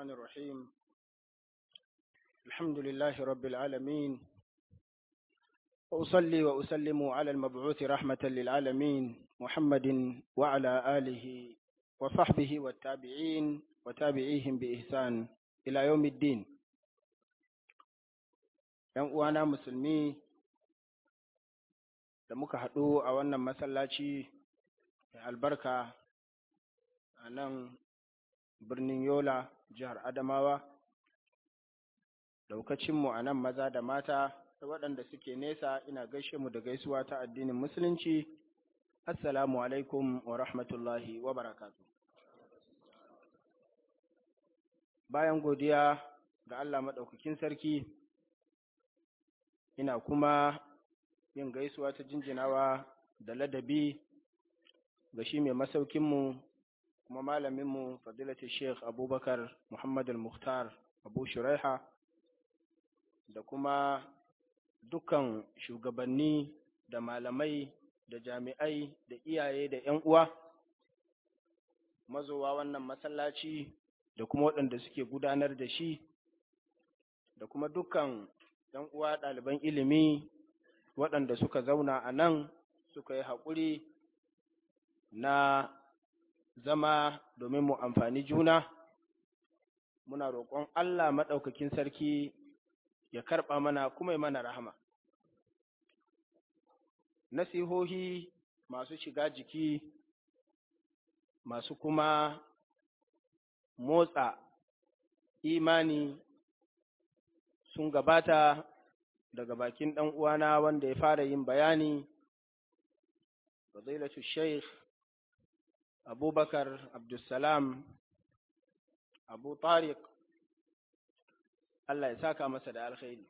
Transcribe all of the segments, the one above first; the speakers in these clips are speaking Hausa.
الرحمن الرحيم الحمد لله رب العالمين وأصلي وأسلم على المبعوث رحمة للعالمين محمد وعلى آله وصحبه والتابعين وتابعيهم بإحسان إلى يوم الدين ‘Yan uwana musulmi da muka haɗu a wannan masallaci mai albarka a nan birnin Yola, jihar Adamawa, daukacinmu a nan maza da mata da waɗanda suke nesa ina gaishe mu da gaisuwa ta addinin Musulunci, Assalamu alaikum wa rahmatullahi wa barakatu. Bayan godiya ga Allah maɗaukakin sarki, ina kuma yin gaisuwa ta jinjinawa da ladabi ga shi mai masaukinmu kuma malaminmu fadilatu sheikh abubakar muhammad al-mukhtar abu shuraiha da kuma dukkan shugabanni da malamai da jami'ai da iyaye da 'yan uwa mazowa wannan masallaci da kuma waɗanda suke gudanar da shi da kuma dukkan 'yan uwa ɗaliban ilimi waɗanda suka zauna a nan suka yi haƙuri na zama domin mu amfani juna muna roƙon Allah maɗaukakin sarki ya karɓa mana kuma ya mana rahama nasihohi masu shiga jiki masu kuma motsa imani sun gabata daga bakin ɗan uwana wanda ya fara yin bayani fadilatu sheikh abubakar abdulsalam abu tariq Allah ya saka masa da alkhairi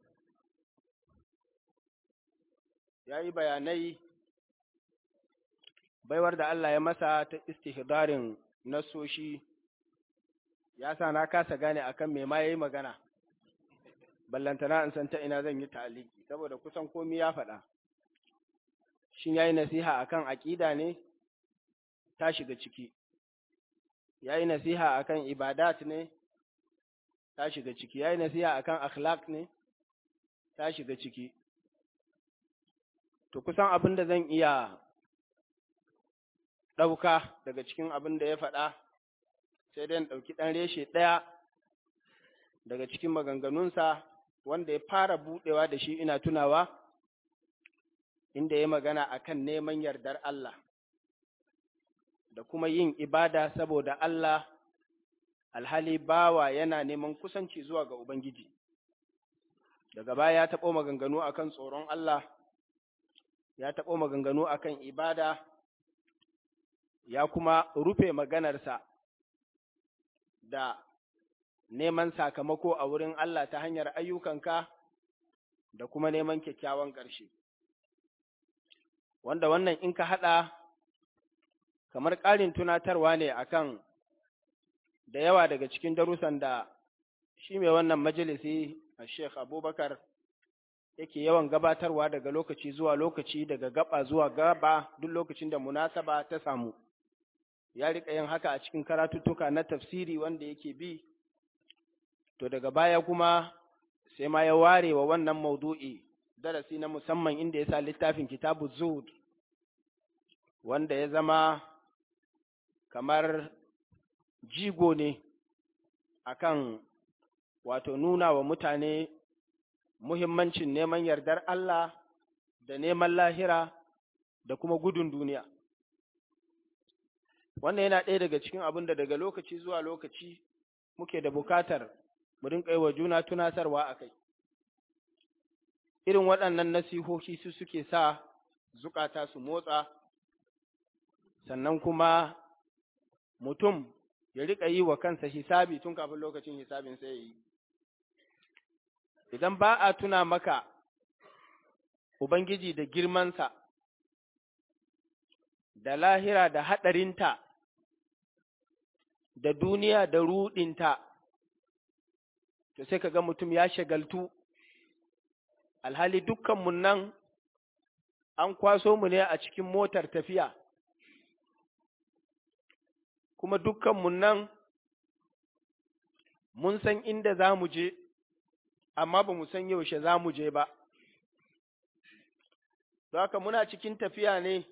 ya yi bayanai baiwar da Allah ya masa ta istihdarin nasoshi ya sa na kasa gane akan me ma yayi magana ballantana in san ta ina zan yi ta'aliki saboda kusan komai ya faɗa shin yayi nasiha akan aqida ne ta shiga ciki yayi nasiha akan ibadat ne ta shiga ciki yayi nasiha akan akhlaq ne ta shiga ciki to kusan abin da zan iya ɗauka daga cikin abin da ya faɗa sai dai in ɗauki ɗan reshe ɗaya daga cikin maganganunsa wanda ya fara buɗewa da shi ina tunawa inda ya magana akan neman yardar Allah da kuma yin ibada saboda Allah alhali bawa yana neman kusanci zuwa ga Ubangiji. Daga baya ya taɓo maganganu akan tsoron Allah, ya taɓo maganganu akan ibada, ya kuma rufe maganarsa da neman sakamako a wurin Allah ta hanyar ayyukanka da kuma neman kyakkyawan ƙarshe. Wanda wannan in ka haɗa kamar ƙarin tunatarwa ne akan da yawa daga cikin darussan da shi mai wannan majalisi a Sheikh Abubakar yake yawan gabatarwa daga lokaci zuwa lokaci daga gaba zuwa gaba duk lokacin da munasaba ta samu. Ya riƙa yin haka a cikin karatuttuka na tafsiri wanda yake bi, to daga baya kuma sai ma ya ware wa wannan maudu'i darasi na musamman inda ya sa littafin kitabu zuhud wanda ya zama kamar jigo ne akan wato nuna wa mutane muhimmancin neman yardar Allah da neman lahira da kuma gudun duniya. Wannan yana ɗaya daga cikin abin da daga lokaci zuwa lokaci muke da bukatar mu rinƙa wa juna tunatarwa a kai. Irin waɗannan nasihohi su suke sa zukata su motsa, sannan kuma mutum ya riƙa yi wa kansa hisabi tun kafin lokacin hisabin sai ya yi. Idan ba a tuna maka Ubangiji da girmansa, da lahira da haɗarinta, da duniya da ruɗinta, to sai ka ga mutum ya shagaltu, alhali dukkanmu nan an kwaso mu ne a cikin motar tafiya. kuma dukkanmu nan mun san inda za mu je, amma ba mu san yaushe za mu je ba. haka muna cikin tafiya ne,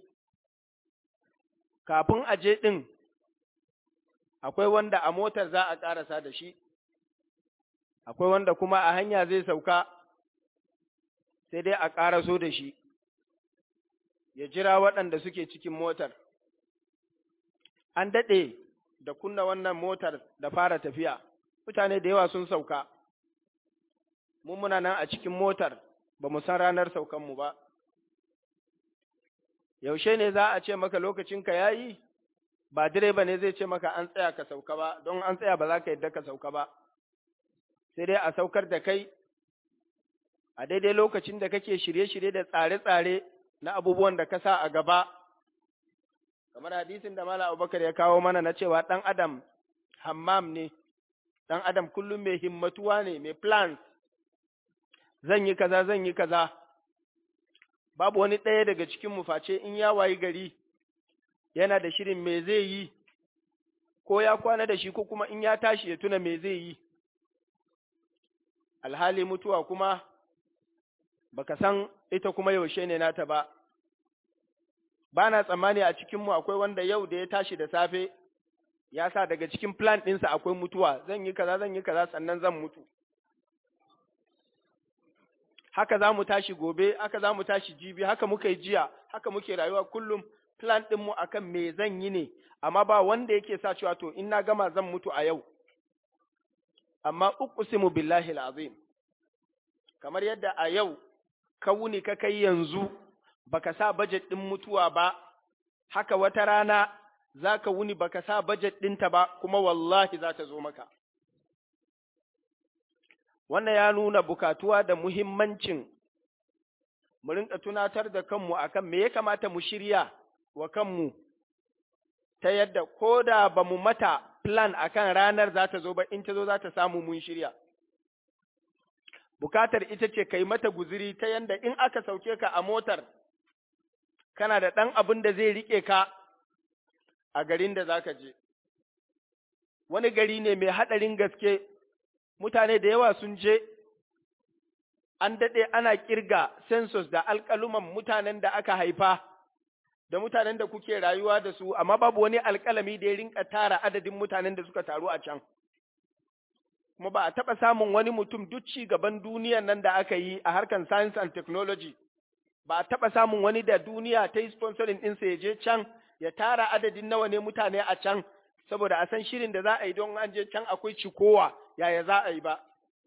kafin a je ɗin, akwai wanda a motar za a ƙarasa da shi, akwai wanda kuma a hanya zai sauka, sai dai a ƙaraso da shi, ya jira waɗanda suke cikin motar. An daɗe da kunna wannan motar da fara tafiya, mutane da yawa sun sauka, mun muna nan a cikin motar ba mu san ranar saukanmu ba. Yaushe ne za a ce maka lokacinka ya yi, ba direba ne zai ce maka an tsaya ka sauka ba, don an tsaya ba za ka yadda ka sauka ba, sai dai a saukar da kai a daidai lokacin da kake shirye-shirye da tsare-tsare na abubuwan da ka sa a gaba. kamar hadisin da Malam Abubakar ya kawo mana na cewa ɗan Adam hammam ne, ɗan Adam kullum mai himmatuwa ne, mai plans, zan yi kaza, zan yi kaza, babu wani ɗaya daga cikin face in ya wayi gari yana da shirin me zai yi, ko ya kwana da shi ko kuma in ya tashi ya tuna me zai yi. Alhali mutuwa kuma baka san ita kuma yaushe ne nata ba. ba na tsammani a cikinmu akwai wanda yau da ya tashi da safe ya sa daga cikin plan ɗinsa akwai mutuwa zan yi kaza zan yi kaza sannan zan mutu haka za mu tashi gobe haka za mu tashi jibi haka muka yi jiya haka muke rayuwa kullum plan ɗinmu akan me zan yi ne amma ba wanda yake sa cewa to in na gama zan mutu a yau amma uqsimu billahi azim kamar yadda a yau ka wuni ka kai yanzu baka sa bajet ɗin mutuwa ba, haka wata rana za ka wuni baka sa bajet ɗinta ba, kuma wallahi za ta zo maka. Wannan ya nuna bukatuwa da muhimmancin mu rinka tunatar da kanmu akan me ya kamata mu shirya wa kanmu ta yadda ko da ba mu mata plan akan ranar za ta zo ba in ta zo za ta samu mun shirya. Bukatar ita ce ka yi mata guziri ta yadda in aka sauke ka a motar kana da ɗan abin da zai riƙe ka a garin da za ka je. Wani gari ne mai haɗarin gaske, mutane da yawa sun je, an daɗe ana ƙirga census da alƙaluman mutanen da aka haifa, da mutanen da kuke rayuwa da su, amma babu wani alƙalami da ya rinka tara adadin mutanen da suka taru a can. Kuma ba a taɓa samun wani mutum duk ci gaban duniyan nan da aka yi a harkar science and technology. ba a taɓa samun wani da duniya ta yi sponsorin ɗinsa ya je can ya tara adadin nawa ne mutane a can saboda a san shirin da za a yi don an je can akwai cikowa yaya za a yi ba.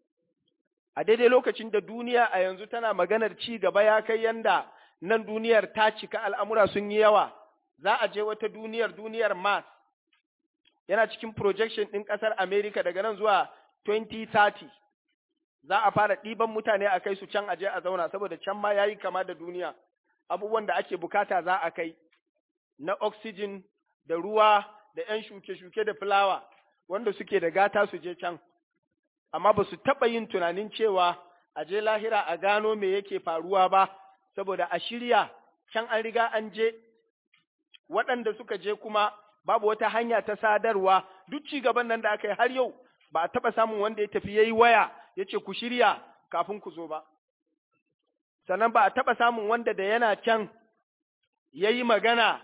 A daidai lokacin da duniya a yanzu tana maganar ci gaba ya kai yanda nan duniyar ta cika al'amura sun yi yawa, za a je wata duniyar duniyar Mars. Yana cikin projection ɗin ƙasar Amerika daga nan zuwa 2030. za a fara ɗiban mutane a kai su can aje a zauna saboda can ma yayi kama da duniya abubuwan da ake bukata za a kai na oxygen da ruwa da ‘yan shuke-shuke da fulawa wanda suke da gata su je can amma ba su taɓa yin tunanin cewa a je lahira a gano me yake faruwa ba saboda a shirya can an riga an je waɗanda suka je kuma babu wata hanya ta sadarwa duk ci gaban nan da aka yi har yau ba a taɓa samun wanda ya tafi ya yi waya ya ce ku shirya kafin ku zo ba. Sannan ba a taɓa samun wanda da yana can ya yi magana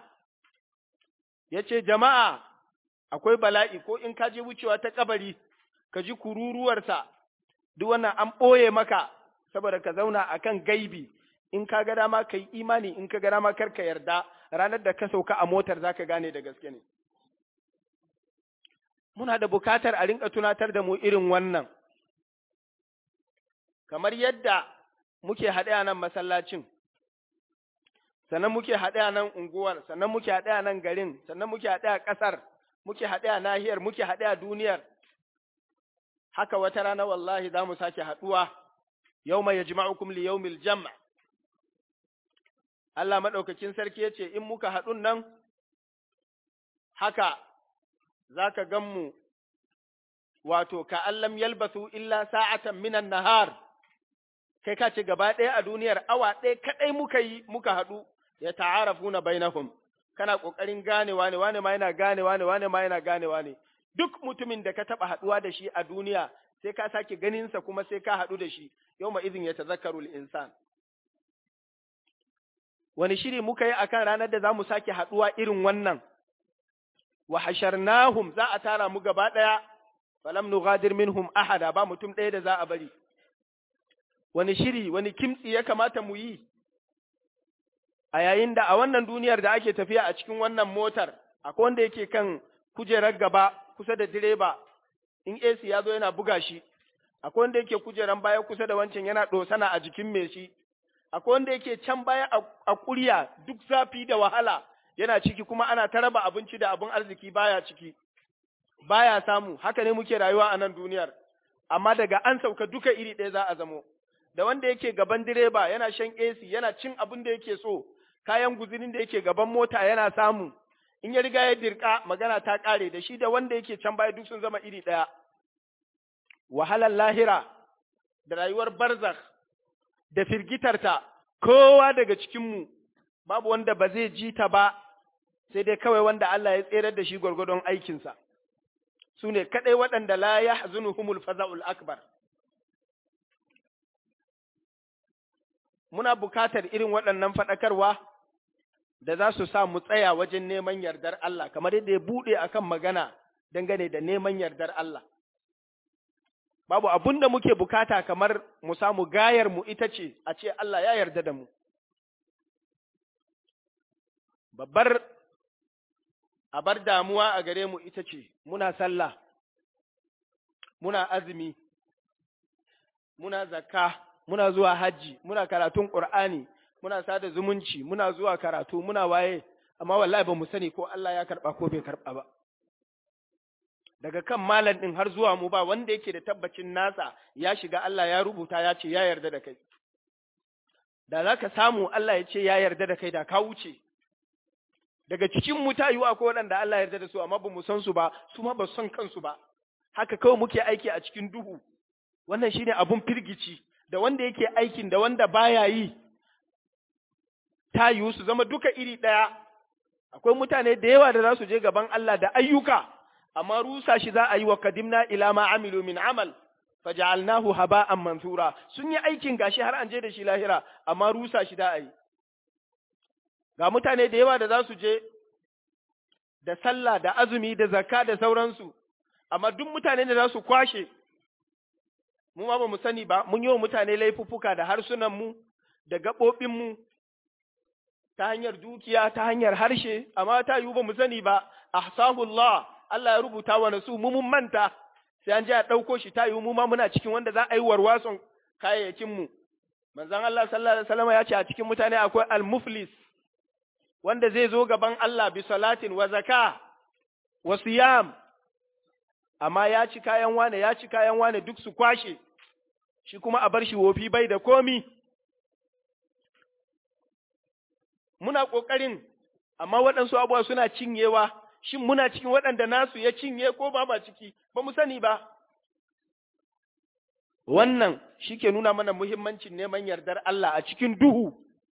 ya ce jama'a akwai bala'i ko in ka je wucewa ta kabari ka ji kururuwarsa duk wannan an ɓoye maka saboda ka zauna a kan gaibi in ka ga dama ka yi imani in ka ga dama kar ka yarda ranar da ka sauka a motar za ka gane da gaske ne. Muna da bukatar a rinka tunatar da mu irin wannan. kamar yadda muke haɗe a nan masallacin, sannan muke haɗe a nan unguwar, sannan muke haɗe a nan garin, sannan muke haɗe a ƙasar, muke haɗe a nahiyar, muke haɗe a duniyar. Haka wata rana wallahi za mu sake haɗuwa, yau mai yajma'ukum li yawmil jam' Allah maɗaukakin sarki ya ce, in muka haɗun nan, haka za ka gan mu, wato, ka allam yalbasu illa sa'atan minan nahar. kai ka ce gaba ɗaya a duniyar awa ɗaya kaɗai muka yi muka haɗu ya ta'arafu na bainahum kana ƙoƙarin ganewa ne wane ma yana ganewa ne wane ma yana ganewa ne duk mutumin da ka taɓa haɗuwa da shi a duniya sai ka sake ganinsa kuma sai ka haɗu da shi yau izin ya tazakkaru insan wani shiri muka yi akan ranar da za mu sake haɗuwa irin wannan wa hasharnahum za a tara mu gaba ɗaya falam nughadir minhum ahada ba mutum ɗaya da za a bari wani shiri wani kimtsi ya kamata mu yi a yayin da a wannan duniyar da ake tafiya a cikin wannan motar akwai wanda yake kan kujerar gaba kusa da direba in AC ya zo yana buga shi akwai wanda yake kujeran baya kusa da wancan yana ɗosana a jikin mai shi akwai wanda yake can baya a ƙurya duk zafi da wahala yana ciki kuma ana ta raba abinci da abin arziki baya ciki baya samu haka ne muke rayuwa a nan duniyar amma daga an sauka duka iri ɗaya za a zamo da wanda yake gaban direba yana shan AC yana cin abin da yake so kayan guzurin da yake gaban mota yana samu in ya riga ya dirka magana ta ƙare da shi da wanda yake can baya duk sun zama iri ɗaya wahalar lahira da rayuwar barzakh da firgitarta kowa daga cikinmu babu wanda ba zai ji ta ba sai dai kawai wanda Allah ya tserar da shi gwargwadon aikinsa su ne kaɗai waɗanda la ya humul faza'ul akbar muna bukatar irin waɗannan faɗakarwa da za su sa mu tsaya wajen neman yardar Allah kamar yadda ya buɗe akan magana dangane da neman yardar Allah babu abun da muke bukata kamar mu samu gayar mu ita ce a ce Allah ya yarda da mu. Babbar abar damuwa a gare mu ita ce muna sallah, muna azumi, muna zakka, muna zuwa hajji, muna karatun ƙur'ani, muna sada zumunci, muna zuwa karatu, muna waye, amma wallahi ba mu sani ko Allah ya karɓa ko bai karɓa ba. daga kan malam ɗin har zuwa mu ba wanda yake da tabbacin nasa ya shiga Allah ya rubuta ya ce ya yarda da kai. Da za ka samu Allah ya ce ya yarda da kai da ka wuce. Daga cikin mu ta yiwu akwai waɗanda Allah ya yarda da su amma ba mu san su ba, su ma ba su san kansu ba. Haka kawai muke aiki a cikin duhu. Wannan shine abun firgici da wanda yake aikin da wanda baya yi. Ta yiwu su zama duka iri ɗaya. Akwai mutane da yawa da za su je gaban Allah da ayyuka. amma rusa shi za a yi wa kadimna ila ma amilu min amal faja'alnahu haba'an mansura sun yi aikin gashi har an je da shi lahira amma rusa shi da a yi ga mutane da yawa da za su je da sallah da azumi da zakka da sauransu amma duk mutane da za su kwashe mu ma ba mu sani ba mun yi wa mutane laifuffuka da harsunan mu da gaɓoɓin mu ta hanyar dukiya ta hanyar harshe amma ta yiwu ba mu sani ba ahsahullah Allah ya rubuta wa nasu mu mun manta sai an je a ɗauko shi ta yiwu mu ma muna cikin wanda za a yi warwason kayayyakin mu manzon Allah sallallahu alaihi wasallam ya ce a cikin mutane akwai al-muflis wanda zai zo gaban Allah bi salatin wa zaka wa siyam amma ya ci kayan wane ya ci kayan wane duk su kwashe shi kuma a bar shi wofi bai da komi muna ƙoƙarin amma waɗansu abuwa suna cinyewa shin muna cikin waɗanda nasu ya cinye ko ba ma ciki ba mu sani ba wannan shi ke nuna mana muhimmancin neman yardar Allah a cikin duhu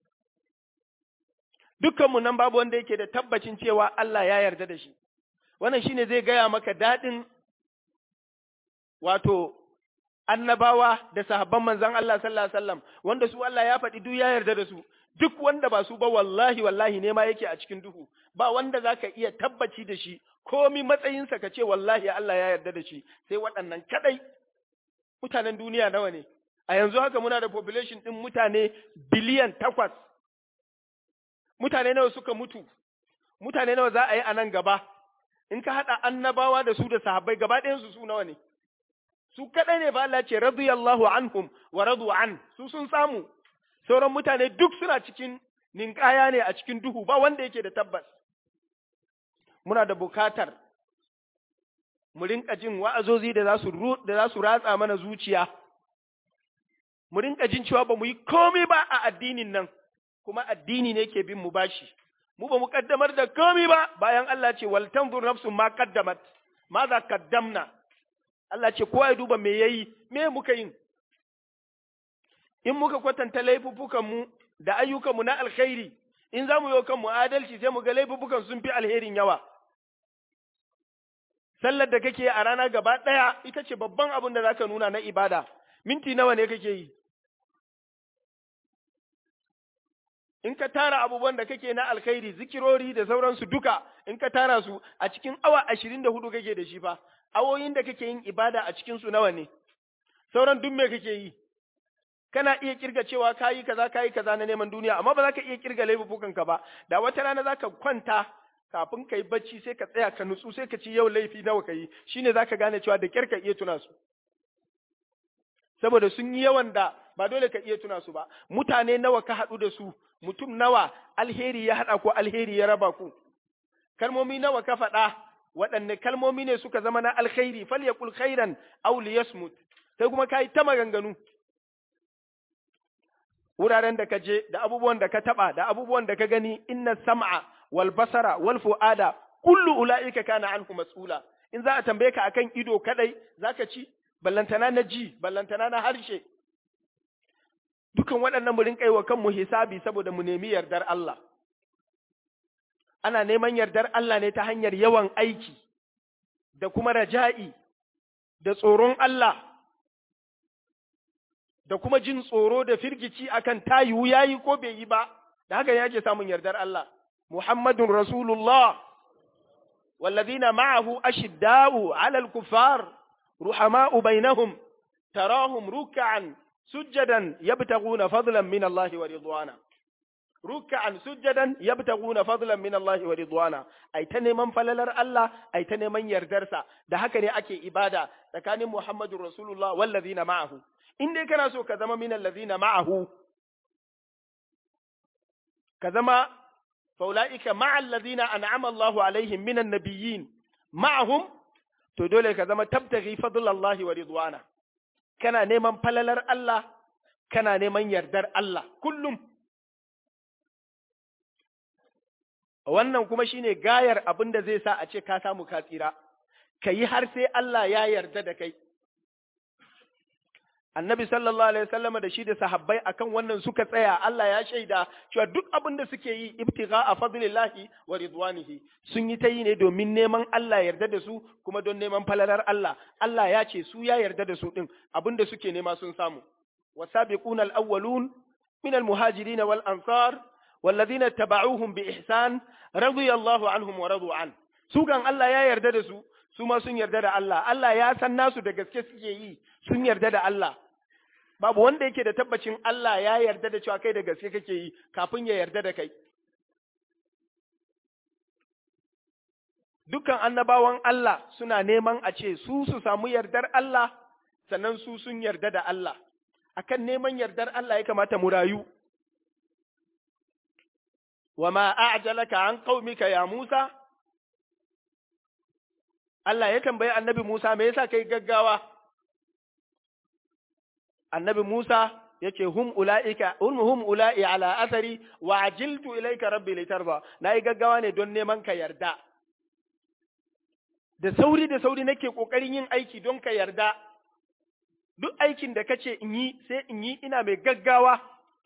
dukkanmu nan babu wanda yake da tabbacin cewa Allah ya yarda da shi wannan shine zai gaya maka daɗin wato annabawa da sahabban manzon Allah sallallahu alaihi wasallam wanda su Allah ya faɗi duk ya yarda da su duk wanda ba su ba wallahi wallahi ne ma yake a cikin duhu ba wanda zaka iya tabbaci da shi komi matsayinsa ka ce wallahi Allah ya yarda da shi sai waɗannan kadai mutanen duniya nawa ne a yanzu haka muna da population ɗin mutane biliyan takwas mutane nawa suka mutu mutane nawa za a yi a nan gaba in ka haɗa annabawa da su da sahabbai gaba ɗayansu su nawa ne su kaɗai ne ba Allah ce radiyallahu anhum wa radu an su sun samu sauran mutane duk suna cikin ninkaya ne a cikin duhu ba wanda yake da tabbas muna da bukatar mu rinka jin wa'azozi da za su da za su ratsa mana zuciya mu rinka jin cewa ba mu yi komai ba a addinin nan kuma addini ne ke bin mu bashi mu ba mu kaddamar da komai ba bayan Allah ce wal tanzur nafsun ma qaddamat ma za kaddamna Allah ce kowa ya duba me yayi me muka yin in muka kwatanta laifuffukan mu da ayyukan mu na alkhairi in za mu yi kan mu adalci sai mu ga laifuffukan sun fi alherin yawa sallar da kake a rana gaba ɗaya ita ce babban abin da zaka nuna na ibada minti nawa ne kake yi in ka tara abubuwan da kake na alkhairi zikirori da sauransu duka in ka tara su a cikin awa ashirin da hudu kake da shi fa awoyin da kake yin ibada a cikin su nawa ne sauran duk me kake yi kana iya kirga cewa kayi kaza kayi kaza na neman duniya amma ba za ka iya kirga laifukan ka ba da wata rana za ka kwanta kafin ka yi bacci sai ka tsaya ka nutsu sai ka ci yau laifi nawa ka yi shine za ka gane cewa da kyar ka iya tuna su saboda sun yi yawan da ba dole ka iya tuna su ba mutane nawa ka haɗu da su mutum nawa alheri ya haɗa ko alheri ya raba ku kalmomi nawa ka faɗa waɗanne kalmomi ne suka zama na alkhairi fal yaqul khairan aw liyasmut sai kuma kai ta maganganu wuraren da ka je da abubuwan da ka taba da abubuwan da ka gani inna sam'a wal basara wal fu'ada kullu ulaika kana anhu mas'ula in za a tambaye ka akan ido kadai zaka ci ballantana na ji ballantana na harshe dukan waɗannan mu rinƙa yi wa kanmu hisabi saboda mu nemi yardar Allah ana neman yardar Allah ne ta hanyar yawan aiki da kuma raja'i da tsoron Allah da kuma jin tsoro da firgici akan tayiwu yayi ko bai yi ba da haka yake samun yardar Allah Muhammadun Rasulullah والذين معه أشداء على الكفار رحماء بينهم تراهم ركعا سجدا يبتغون فضلا من الله ورضوانا ركعا سجدا يبتغون فضلا من الله ورضوانا اي تنمن فللر الله اي تنمن يردرسا da haka ne ake ibada tsakanin Muhammadur Rasulullah wallazina ma'ahu in dai kana so ka zama min allazina ma'ahu ka zama faulaika ma'al ladina an'ama Allahu alaihim minan nabiyyin ma'ahum to dole ka zama tabtaghi fadlallahi wa ridwana kana neman falalar Allah, kana neman yardar Allah kullum. Wannan kuma shine gayar abin da zai sa a ce ka samu ka tsira, ka yi har sai Allah ya yarda da kai. Annabi sallallahu Alaihi wasallam da shi da sahabbai akan wannan suka tsaya Allah ya shaida cewa duk abin da suke yi ibtigha a fadlillahi wa ridwanihi sun yi ta yi ne domin neman Allah yarda da su kuma don neman falalar Allah Allah ya ce su ya yarda da su din abin da suke nema sun samu wasabiquna al-awwalun min al-muhajirin wal ansar والذين اتبعوهم بإحسان رضي الله عنهم ورضوا عنه su kan Allah ya yarda da su su ma sun yarda da Allah Allah ya san nasu da gaske suke yi sun yarda da Allah babu wanda yake da tabbacin Allah ya yarda da cewa kai da gaske kake yi kafin ya yarda da kai. Dukkan annabawan Allah suna neman a ce su su samu yardar Allah sannan su sun yarda da Allah. Akan neman yardar Allah ya kamata mu rayu. Wa ma a'jalaka an qaumika ya Musa? Allah ya tambayi annabi Musa me yasa kai gaggawa? annabi Musa yake hum ula'ika hum ula'i ala athari wa ajiltu ilayka rabbi litarda nayi gaggawa ne don neman ka yarda da sauri da sauri nake kokarin yin aiki don ka yarda duk aikin da kace in yi sai in yi ina mai gaggawa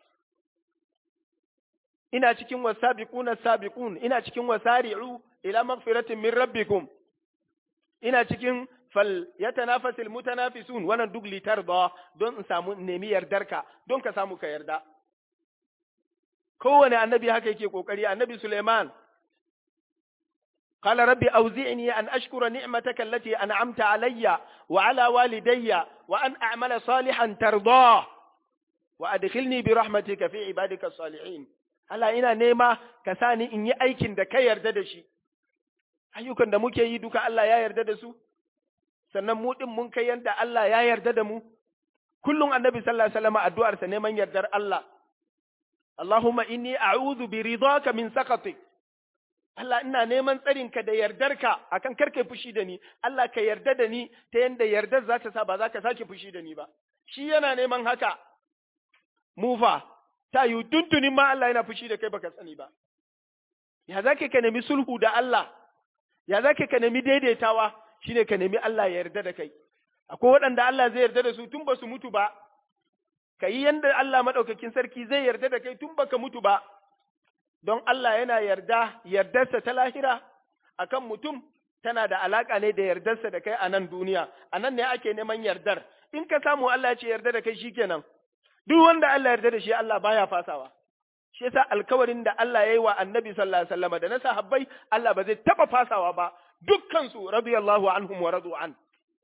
ina cikin wasabiquna sabiqun ina cikin wasari'u ila magfiratin min rabbikum ina cikin fal yatanafasil mutanafisun wannan duk litarda don in samu nemi yardarka don ka samu ka yarda kowane annabi haka yake kokari annabi Suleiman قال ربي أوزعني أن أشكر نعمتك التي أنعمت علي وعلى والدي وأن أعمل صالحا ترضاه وأدخلني برحمتك في عبادك الصالحين هلا ina nema ka sani in yi aikin da ka yarda da shi ayyukan da muke yi duka Allah ya yarda da su sannan mu din mun kai yanda Allah ya yarda da mu kullum annabi sallallahu alaihi wasallam addu'arsa neman yardar Allah Allahumma inni a'udhu bi ridaka min sakatik Allah ina neman tsarinka da yardarka akan karkai fushi da ni Allah ka yarda da ni ta yanda yardar za ta sa ba za ka sake fushi da ni ba shi yana neman haka mu fa ta yi tuntunin ma Allah yana fushi da kai baka sani ba ya za ka nemi sulhu da Allah ya za ka nemi daidaitawa shine ka nemi Allah ya yarda da kai akwai waɗanda Allah zai yarda da su tun ba su mutu ba ka yi yanda Allah maɗaukakin sarki zai yarda da kai tun baka mutu ba don Allah yana yarda yardarsa ta lahira akan mutum tana da alaka ne da yardarsa da kai a nan duniya a nan ne ake neman yardar in ka samu Allah ya ce yarda da kai shikenan duk wanda Allah yarda da shi Allah baya fasawa shi yasa alkawarin da Allah ya yi wa annabi sallallahu alaihi wasallam da na sahabbai Allah ba zai taba fasawa ba dukkan su radiyallahu anhum wa radu an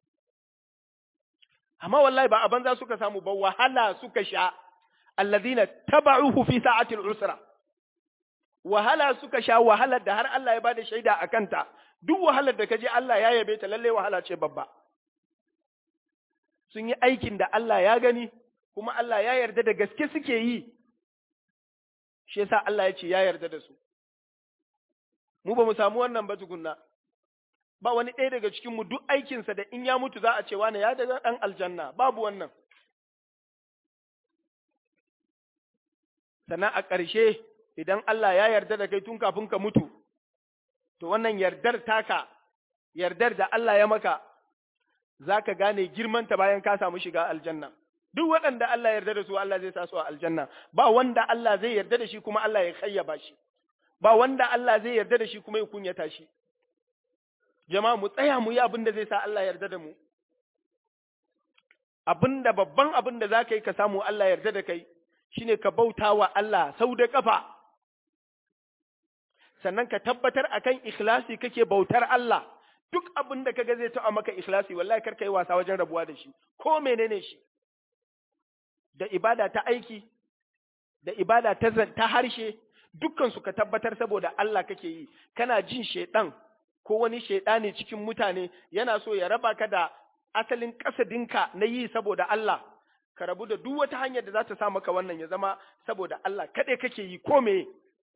amma wallahi ba a banza suka samu ba wahala suka sha alladhina taba'uhu fi sa'atil usra wahala suka sha wahalar da har Allah ya bada shaida a kanta duk wahalar da kaje Allah ya yabe ta lalle wahala ce babba sun yi aikin da Allah ya gani kuma Allah ya yarda da gaske suke yi shi yasa Allah ya ce ya yarda da su mu ba mu samu wannan ba tukunna ba wani ɗaya daga cikin mu duk aikinsa da in ya mutu za a ce wani ya daga ɗan aljanna babu wannan sannan a ƙarshe idan Allah ya yarda da kai tun kafin ka mutu to wannan yardar taka yardar da Allah ya maka za ka gane girmanta bayan ka samu shiga aljanna duk waɗanda Allah yarda da su Allah zai sa su a aljanna ba wanda Allah zai yarda da shi kuma Allah ya kayyaba shi ba wanda Allah zai yarda da shi kuma ya kunyata shi jama'a mu tsaya mu yi abin da zai sa Allah yarda da mu abin da babban abin da za ka yi ka samu Allah yarda da kai shine ka bauta wa Allah sau da kafa sannan ka tabbatar akan ikhlasi kake bautar Allah duk abin da kaga zai taɓa maka ikhlasi wallahi kar yi wasa wajen rabuwa da shi ko menene shi da ibada ta aiki da ibada ta ta harshe dukkan su ka tabbatar saboda Allah kake yi kana jin shedan ko wani shedani cikin mutane yana so ya raba ka da asalin kasadinka na yi saboda Allah ka rabu da duk wata hanyar da za ta sa maka wannan ya zama saboda Allah kaɗai kake yi ko me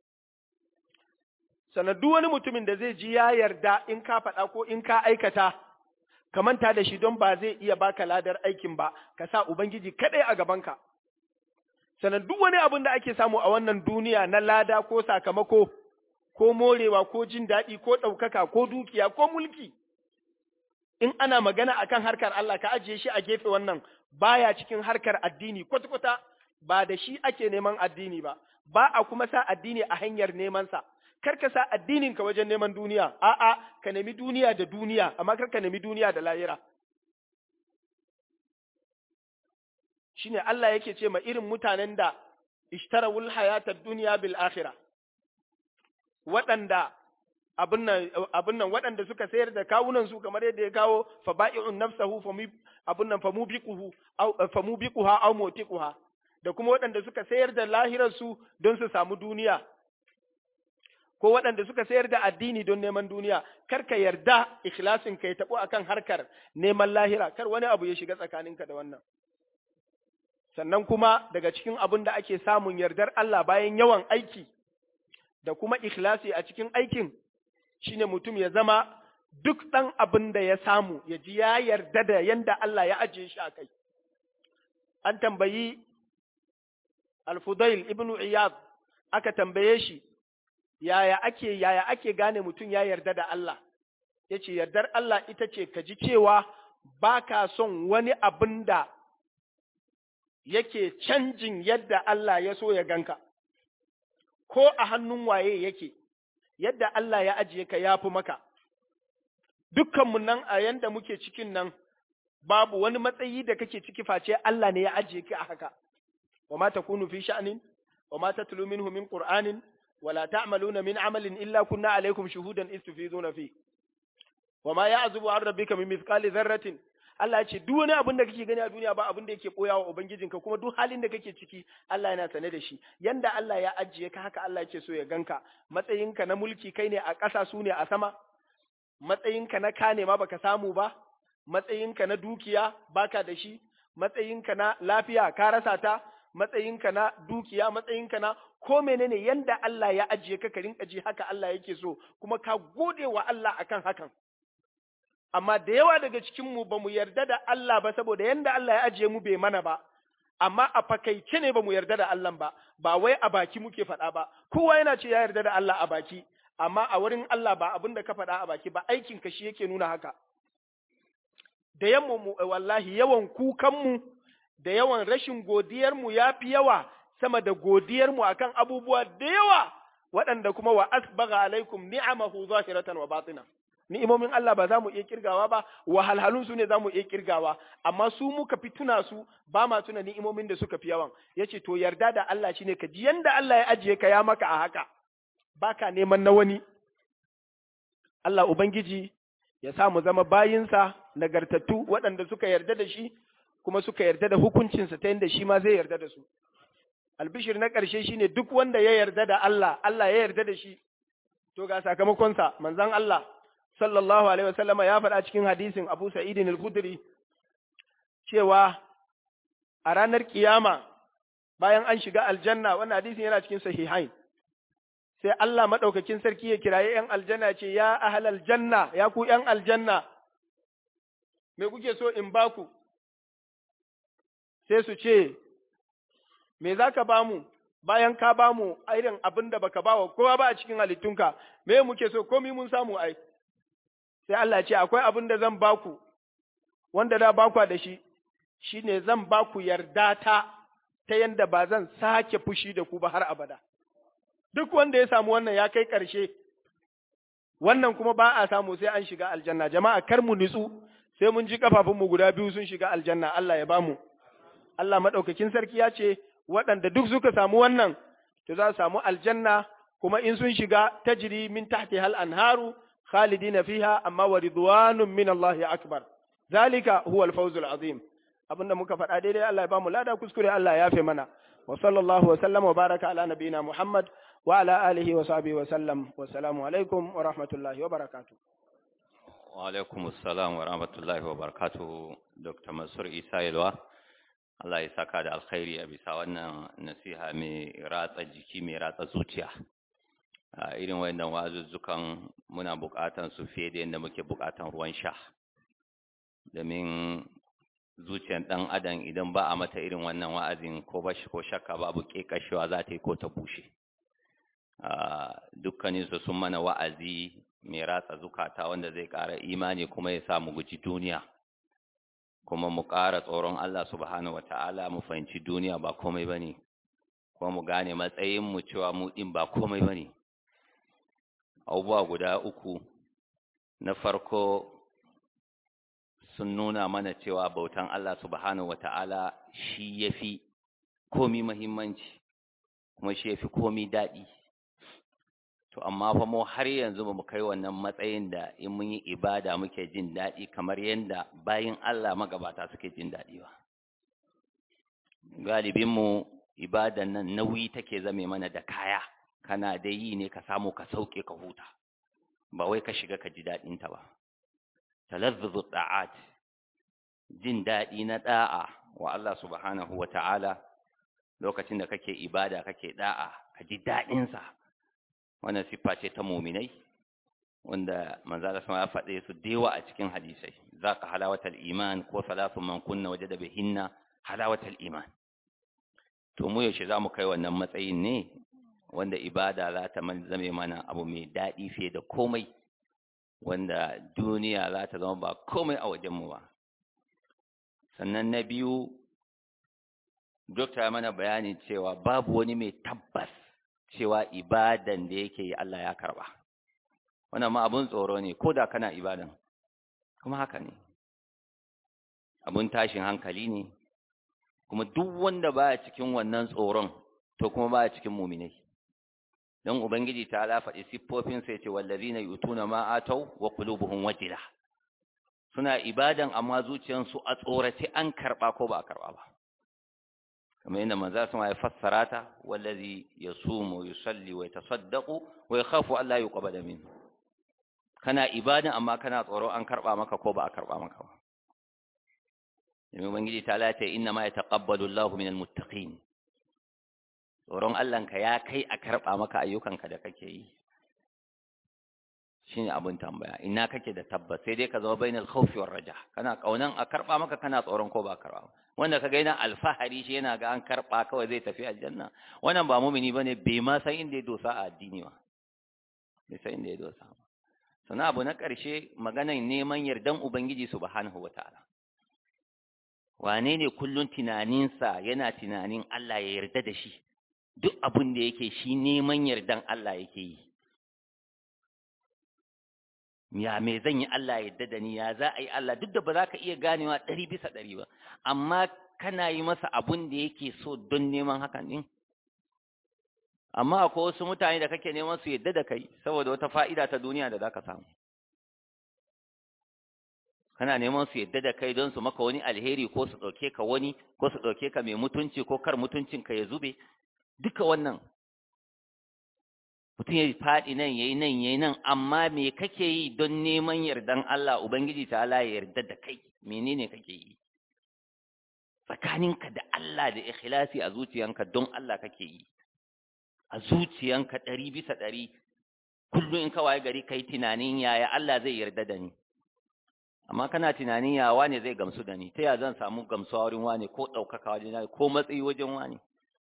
sannan duk wani mutumin da zai ji ya yarda in ka faɗa ko in ka aikata ka manta da shi don ba zai iya baka ladar aikin ba ka sa ubangiji kaɗai a gabanka sannan duk wani abin da ake samu a wannan duniya na lada ko sakamako ko morewa ko jin daɗi ko ɗaukaka ko dukiya ko mulki in ana magana akan harkar Allah ka ajiye shi a gefe wannan baya cikin harkar addini kwata-kwata ba da shi ake neman addini ba ba a kuma sa addini a hanyar neman sa kar ka sa addinin ka wajen neman duniya a'a ka nemi duniya da duniya amma kar ka nemi duniya da lahira shine Allah yake ce ma irin mutanen da ishtarawul hayatad dunya bil akhirah waɗanda abin nan waɗanda suka sayar da kawunan su kamar yadda ya kawo fa ba'i'un nafsahu abin nan famu biquhu aw famu biquha aw mutiquha da kuma waɗanda suka sayar da lahirar su don su samu duniya ko waɗanda suka sayar da addini don neman duniya kar ka yarda ikhlasin ka ya tabo akan harkar neman lahira kar wani abu ya shiga tsakaninka da wannan sannan kuma daga cikin abin da ake samun yardar Allah bayan yawan aiki da kuma ikhlasi a cikin aikin shine mutum ya zama duk ɗan abin da ya samu ya ji ya yarda da yanda Allah ya ajiye shi a kai. An tambayi Al-Fudail ibn Iyad aka tambaye shi yaya ake yaya ake gane mutum ya yarda da Allah ya ce yardar Allah ita ce ka ji cewa ba ka son wani abin da yake canjin yadda Allah ya so ya ganka, ko a hannun waye yake. yadda Allah ya ajiye ka ya fi maka, dukkanmu nan a yanda muke cikin nan babu wani matsayi da kake ciki face Allah ne ya ajiye ka a haka, wa ma ta kunu fi sha'anin, wa ma ta tulu minhu min Qur'anin, wa la ta'maluna min amalin illa kunna alaikum shuhudan istufizuna fi. Wa ma ya'zubu an rabbika min mithqali dharratin Allah ya ce duk wani abin da kake gani a duniya ba abin da yake boya wa ubangijinka kuma duk halin da kake ciki Allah yana sane da shi yanda Allah ya ajiye ka haka Allah yake so ya ganka matsayinka na mulki kai ne a ƙasa su ne a sama matsayinka na kane ma baka samu ba matsayinka na dukiya baka da shi matsayinka na lafiya ka rasa ta matsayinka na dukiya matsayinka na ko menene yanda Allah ya ajiye ka ka rinka ji haka Allah yake so kuma ka gode wa Allah akan hakan amma da yawa daga cikinmu ba mu yarda da Allah ba saboda yanda Allah ya ajiye mu bai mana ba, amma a fakaice ne ba mu yarda da Allah ba, ba wai a baki muke faɗa ba, kowa yana ce ya yarda da Allah a baki, amma a wurin Allah ba abin da ka faɗa a baki ba aikin ka shi yake nuna haka. Da yamma mu wallahi yawan kukanmu da yawan rashin godiyarmu ya fi yawa sama da godiyarmu akan abubuwa da yawa waɗanda kuma wa asbaga alaikum ni'amahu zahiratan wa batina. ni'imomin Allah ba za mu iya kirgawa ba wahalhalun su ne za mu iya kirgawa amma su muka fi tuna su ba ma tuna ni'imomin da suka fi yawan yace to yarda da Allah shine ka ji yanda Allah ya ajiye ka ya maka a haka baka neman na wani Allah ubangiji ya sa mu zama bayinsa nagartattu waɗanda suka yarda da shi kuma suka yarda da hukuncinsa ta yadda shi ma zai yarda da su albishir na ƙarshe shine duk wanda ya yarda da Allah Allah ya yarda da shi to ga sakamakonsa manzon Allah sallallahu alaihi wasallam ya faɗa cikin hadisin Abu Sa'id al-Khudri cewa a ranar kiyama bayan an shiga aljanna wannan hadisin yana cikin sahihain sai Allah madaukakin sarki ya kiraye ‘yan aljanna ce, Ya ahalal janna, ya ku ‘yan aljanna, me kuke so in baku? Sai su ce, Me za ka ba mu, bayan ka ba mu irin abin da baka ba wa kowa ba a cikin halittunka, me muke so, komi mun samu ai. Sai Allah ce, Akwai abin da zan baku, wanda da bakwa da shi, shi ne zan baku yarda ta, ta yanda ba zan sake fushi da ku ba har abada. duk wanda ya samu wannan ya kai ƙarshe, wannan kuma ba a samu sai an shiga aljanna, jama'a kar mu nutsu sai mun ji ƙafafunmu guda biyu sun shiga aljanna, Allah ya bamu. Allah maɗaukakin sarki ya ce, waɗanda duk suka samu wannan, to za su samu aljanna, kuma in sun shiga tajiri min tahti hal anharu, khalidina fiha amma wa ridwanun min Allah akbar. Zalika huwa al-fawzul azim. Abinda muka faɗa daidai Allah ya bamu lada kuskure Allah ya yafe mana. Wa sallallahu wa sallam wa baraka ala nabiyina Muhammad وعلى آله وصحبه وسلم والسلام عليكم ورحمة الله وبركاته وعليكم السلام ورحمة الله وبركاته دكتور منصور إيسا يلوا Allah ya saka da alkhairi a bisa wannan nasiha mai ratsa jiki mai ratsa zuciya a irin wannan wazuzzukan muna buƙatan su fiye da yadda muke buƙatan ruwan sha domin zuciyar ɗan adam idan ba a mata irin wannan wa'azin ko bashi ko shakka babu ƙeƙashewa za ta yi ko ta bushe dukkaninsu sun mana wa'azi mai ratsa zukata wanda zai ƙara imani kuma ya sa mu guji duniya kuma mu ƙara tsoron Allah subhanahu wata'ala mu fahimci duniya ba komai ba ne kuma mu gane matsayinmu cewa mu ɗin ba komai ba ne abubuwa guda uku na farko sun nuna mana cewa bautan Allah subhanahu wata'ala shi ya fi komi mahimmanci kuma shi ya fi komi daɗi to amma fa mu har yanzu ba mu kai wannan matsayin da in mun yi ibada muke jin daɗi kamar yadda bayin Allah magabata suke jin daɗi ba galibin mu ibadan nan nauyi take zame mana da kaya kana da yi ne ka samu ka sauke ka huta ba wai ka shiga ka ji daɗin ta ba talazzuzu da'at jin daɗi na da'a wa Allah subhanahu wa ta'ala lokacin da kake ibada kake da'a ka ji daɗinsa wannan siffa ce ta muminai wanda manzo Allah sama ya faɗe su dewa a cikin hadisai zaka halawatal iman ko salatu man kunna wajada bihinna halawatal iman to mu yaushe zamu kai wannan matsayin ne wanda ibada za ta zame mana abu mai daɗi fiye da komai wanda duniya za ta zama ba komai a wajenmu ba sannan na biyu dokta mana bayani cewa babu wani mai tabbas cewa ibadan da yake yi Allah ya karba wannan ma abun tsoro ne ko da kana ibadan kuma haka ne abun tashin hankali ne kuma duk wanda baya cikin wannan tsoron to kuma baya cikin muminai don ubangiji ta ala faɗi siffofin sai ce wallazina yutuna ma atau wa qulubuhum wajila suna ibadan amma zuciyansu a tsorace an karba ko ba a karba ba kamar yadda manzo sun ya fassara ta wallazi yasumu yusalli wa yatasaddaqu wa yakhafu alla yuqbala min kana ibadan amma kana tsoro an karba maka ko ba a karba maka ba Yami Ubangiji ta lata inna ma yataqabbalu Allahu minal muttaqin tsoron Allahnka ya kai a karɓa maka ayyukanka da kake yi shi ne abin tambaya ina kake da tabbas sai dai ka zama bainal khawfi war raja kana kaunan a karɓa maka kana tsoron ko ba karɓa wanda ka ga yana alfahari shi yana ga an karɓa kawai zai tafi aljanna wannan ba mumini bane bai ma san inda ya dosa a addini ba bai san inda ya dosa ba sannan abu na ƙarshe maganar neman yardan ubangiji subhanahu wataala wane ne kullun tunaninsa yana tunanin Allah ya yarda da shi duk abin da yake shi neman yardan Allah yake yi ya me zan yi Allah ya yarda da ni ya za a yi Allah duk da ba za ka iya ganewa ɗari bisa ɗari ba amma kana yi masa abun da yake so don neman hakan ɗin amma akwai wasu mutane da kake neman su yadda da kai saboda wata fa'ida ta duniya da zaka samu kana neman su yadda da kai don su maka wani alheri ko su ɗauke ka wani ko su ɗauke ka mai mutunci ko kar mutuncin ka ya zube duka wannan mutum ya faɗi nan yayi nan yayi nan amma me kake yi don neman yardan Allah ubangiji ta Allah ya yarda da kai menene kake yi tsakaninka da Allah da ikhlasi a zuciyanka don Allah kake yi a zuciyanka ɗari bisa ɗari kullum in ka waye gari kai tunanin yaya Allah zai yarda da ni amma kana tunanin ya wane zai gamsu da ni ta ya zan samu gamsuwa wurin wane ko ɗaukaka wajen ko matsayi wajen wane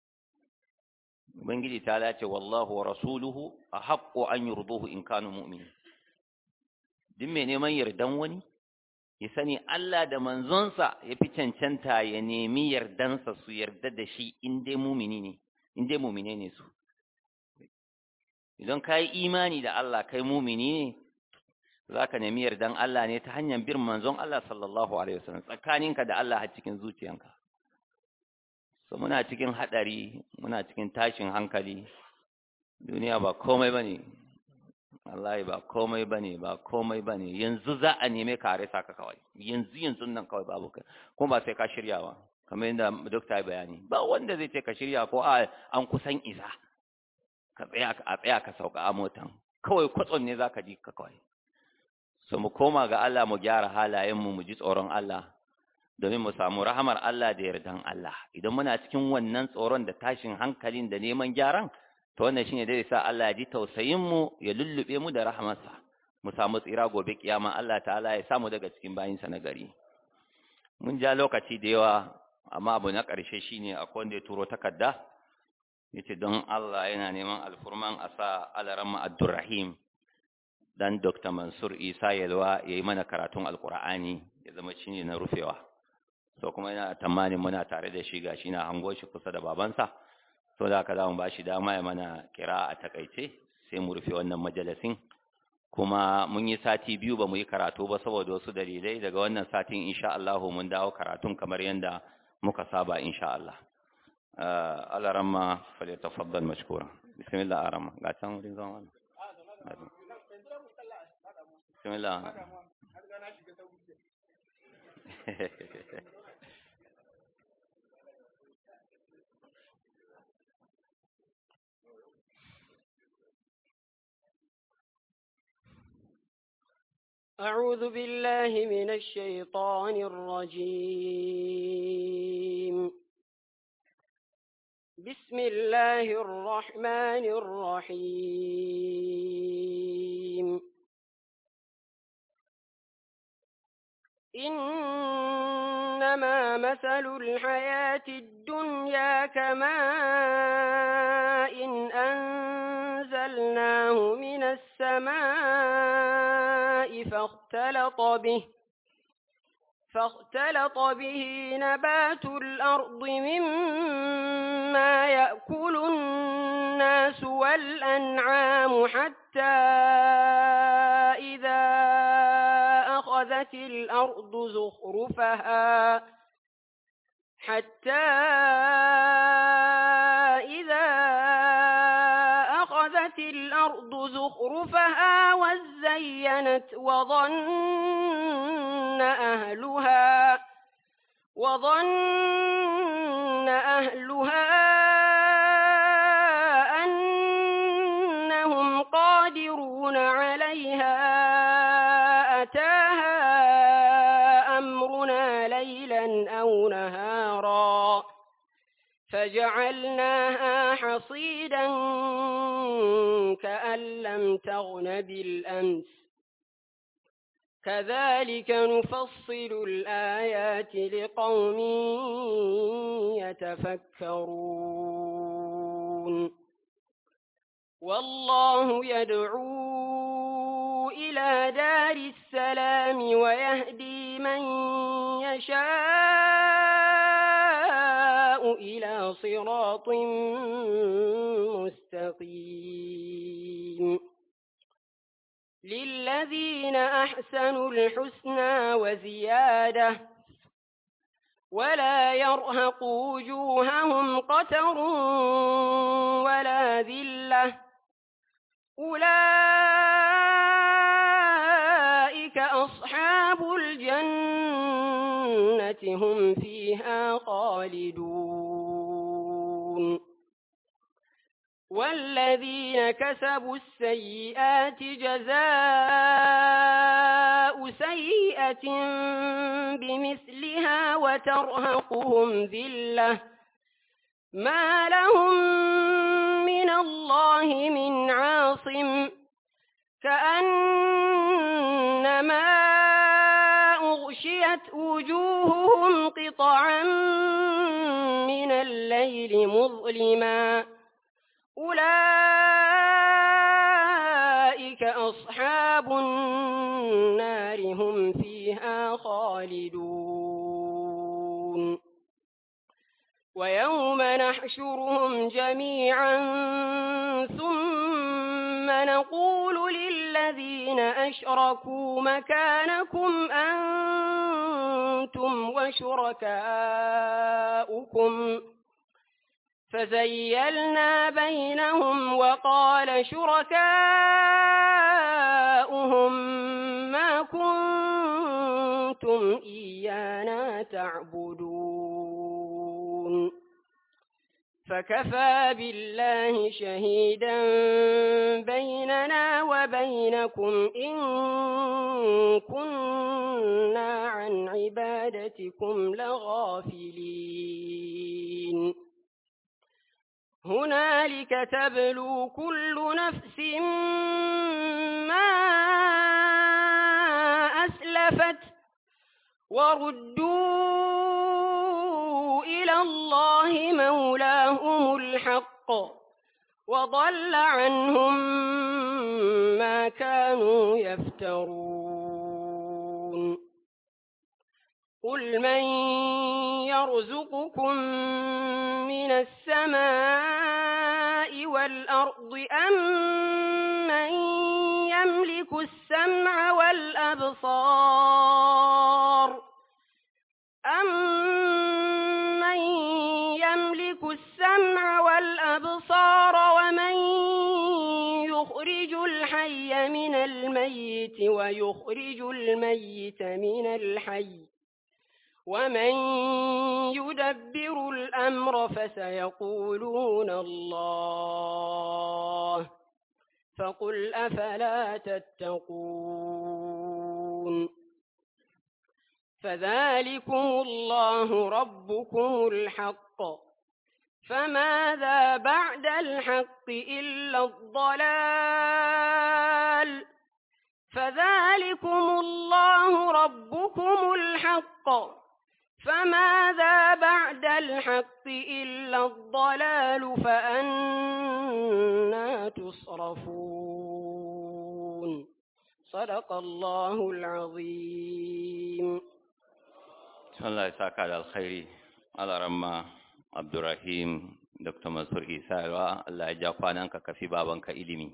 ubangiji ta lace wallahu wa rasuluhu a haƙƙo an yurduhu in kanu mu'mini duk mai neman yardan wani ya sani Allah da manzonsa ya fi cancanta ya nemi yardansa su yarda da shi in dai mumini ne in dai mumine ne su idan ka yi imani da Allah kai mumini ne za ka nemi yardan Allah ne ta hanyar bin manzon Allah sallallahu alaihi wasallam tsakaninka da Allah a cikin zuciyanka so muna cikin hadari muna cikin tashin hankali duniya ba komai bane wallahi ba komai bane ba komai bane yanzu za a neme ka rasa ka kawai yanzu yanzu nan kawai babu kai kuma ba sai ka shiryawa kamar yadda dokta ya bayani ba wanda zai ce ka shirya ko a an kusan isa ka tsaya a tsaya ka sauka a motan kawai kwatson ne zaka ji ka kawai so mu koma ga Allah mu gyara halayen mu mu ji tsoron Allah domin mu samu rahamar Allah da yardan Allah idan muna cikin wannan tsoron da tashin hankalin da neman gyaran to wannan shine da sa Allah ya ji tausayin mu ya lullube mu da rahamarsa mu samu tsira gobe kiyama Allah ta'ala ya samu daga cikin bayinsa na gari mun ja lokaci da yawa amma abu na ƙarshe shine akwai wanda ya turo takarda yace don Allah yana neman alfurman a sa alaramma Abdurrahim dan Dr. Mansur Isa Yalwa yayi mana karatun Alkur'ani ya zama shine na rufewa so kuma yana tamanin muna tare da shi gashi na hango shi kusa da babansa so da haka zamu bashi dama ya mana kira a takaice sai mu rufe wannan majalisin kuma mun yi sati biyu ba mu yi karatu ba saboda wasu dalilai daga wannan satin insha Allah mun dawo karatun kamar yanda muka saba insha Allah Allah ramma falyatafaddal mashkura bismillah arama ga can wurin zama bismillah أعوذ بالله من الشيطان الرجيم بسم الله الرحمن الرحيم إنما مثل الحياة الدنيا كماء إن أنزلناه من السماء فاختلط به فاختلط به نبات الأرض مما يأكل الناس والأنعام حتى إذا أخذت الأرض زخرفها حتى إذا أخذت الأرض زخرفها وزينت وظن أهلها وظن أهلها أنهم قادرون عليها أتاها أمرنا ليلا أو نهارا فجعلناها حصيدا كأن لم تغن بالأمس كذلك نفصل الآيات لقوم يتفكرون والله يدعو إلى دار السلام ويهدي من يشاء إلى صراط مستقيم للذين أحسنوا الحسنى وزيادة ولا يرهق وجوههم قتر ولا ذلة أولئك أصحاب الجنة هم فيها خالدون والذين كسبوا السيئات جزاء سيئة بمثلها وترهقهم ذلة ما لهم من الله من عاصم كأنما أغشيت وجوههم قطعا من الليل مظلما أولئك أصحاب النار هم فيها خالدون ويوم نحشرهم جميعا ثم نقول للذين أشركوا مكانكم أنتم وشركاؤكم فزيلنا بينهم وقال شركاؤهم ما كنتم إيانا تعبدون فكفى بالله شهيدا بيننا وبينكم إن كنا عن عبادتكم لغافلين هنالك تبلو كل نفس ما أسلفت وردوا إلى الله مولاهم الحق وضل عنهم ما كانوا يفترون قل من يرزقكم من السماء والأرض أم من يملك السمع والأبصار أم من يملك السمع والأبصار ومن يخرج الحي من الميت ويخرج الميت من الحي ومن يدبر الأمر فسيقولون الله فقل أفلا تتقون فذلكم الله ربكم الحق فماذا بعد الحق إلا الضلال فذلكم الله ربكم الحق فماذا بعد الحق إلا الضلال فأنا تصرفون صدق الله العظيم Allah ya saka da alkhairi alaramma Abdurrahim Dr. Mansur Isa Yalwa Allah ya ja kwananka kafi babanka ilimi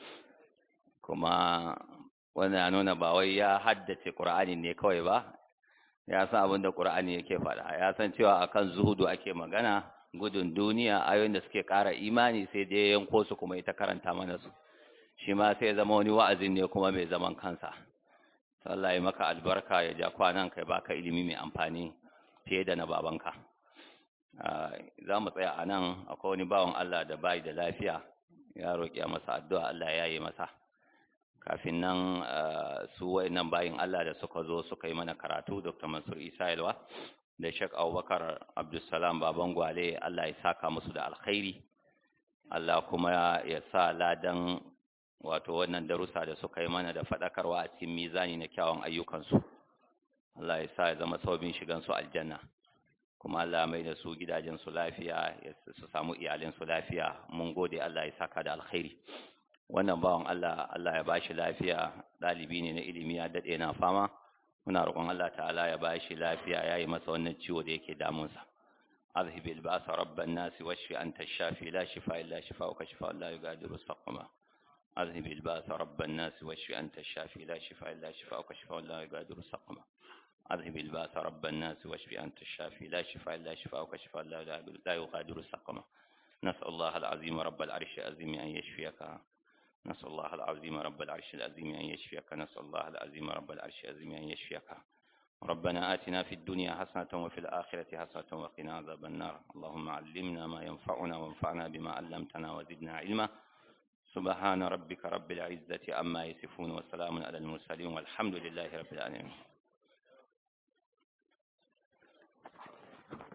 kuma wannan ya nuna ba wai ya haddace Qur'ani ne kawai ba ya san abin da Qur'ani yake faɗa ya san cewa akan zuhudu ake magana gudun duniya ayoyin da suke ƙara imani sai dai yanko su kuma ita karanta mana su shi ma sai zama wani wa'azin ne kuma mai zaman kansa Allah ya maka albarka ya ja kwanan kai baka ilimi mai amfani fiye da na babanka za mu tsaya a nan akwai wani bawan Allah da bai da lafiya ya roƙi masa addu'a Allah ya yi masa kafin nan su wayannan bayin Allah da suka zo suka yi mana karatu Dr. Mansur Isa Yalwa da Sheikh Abubakar Abdulsalam Baban Gwale Allah ya saka musu da alkhairi Allah kuma ya sa ladan wato wannan darussa da suka yi mana da faɗakarwa a cikin mizani na kyawun ayyukansu Allah ya sa ya zama sababin shigansu aljanna kuma Allah mai da su gidajensu lafiya su samu iyalinsu lafiya mun gode Allah ya saka da alkhairi wannan bawan Allah Allah ya bashi lafiya ɗalibi ne na ilimi ya daɗe na fama muna roƙon Allah ta'ala ya bashi lafiya ya yi masa wannan ciwo da yake damunsa أذهب البأس رب الناس واشف أنت الشافي لا شفاء إلا شفاءك شفاء لا يغادر سقما أذهب الباس رب الناس واشف أنت الشافي لا شفاء إلا شفاءك شفاء لا يغادر سقما أذهب الباس رب الناس واشف أنت الشافي لا شفاء إلا شفاءك شفاء لا لا يغادر سقما نسأل الله العظيم رب العرش العظيم أن يشفيك نسأل الله العظيم رب العرش العظيم أن يشفيك نسأل الله العظيم رب العرش العظيم أن يشفيك ربنا آتنا في الدنيا حسنة وفي الآخرة حسنة وقنا عذاب النار اللهم علمنا ما ينفعنا وانفعنا بما علمتنا وزدنا علما سبحان ربك رب العزة عما يصفون وسلام على المرسلين والحمد لله رب العالمين